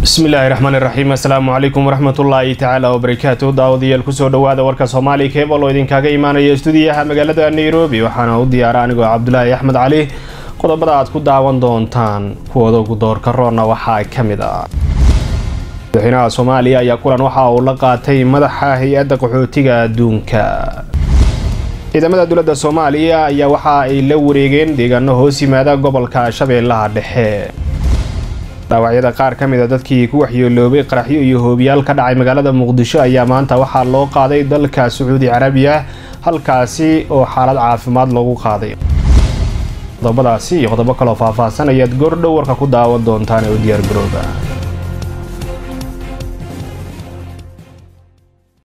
bismillaahi raxmaan iraxiim assalaamu calaykum waraxmatullaahi tacaala wabarakaatu daawadayaal kusoo dhawaada warka soomaali keebal oo idinkaaga imaanaya stuudiyaha magaalada nairobi waxaana u diyaara anigoo cabdulaahi axmed cali qodobada aad ku daawan doontaan kuwooda ugu doorka roonna waxaa ka mid ah madaxweynaha soomaaliya ayaa kulan waxa uu la qaatay madaxa hay-adda qaxootiga adduunka ciidamada dowladda soomaaliya ayaa waxa ay la wareegeen deegaano hoos yimaada gobolka shabeellaha dhexe dhaawacyada qaar ka mid a dadkii ku waxyeeloobay qaraxyo iyo hoobiyaal ka dhacay magaalada muqdisho ayaa maanta waxaa loo qaaday dalka sacuudi carabiya halkaasi oo xaalad caafimaad loogu qaaday qodobadaasi iyo qodobo kaloo faahfaahsan ayaad goordhow warka ku daawan doontaan ee u diyaar garooba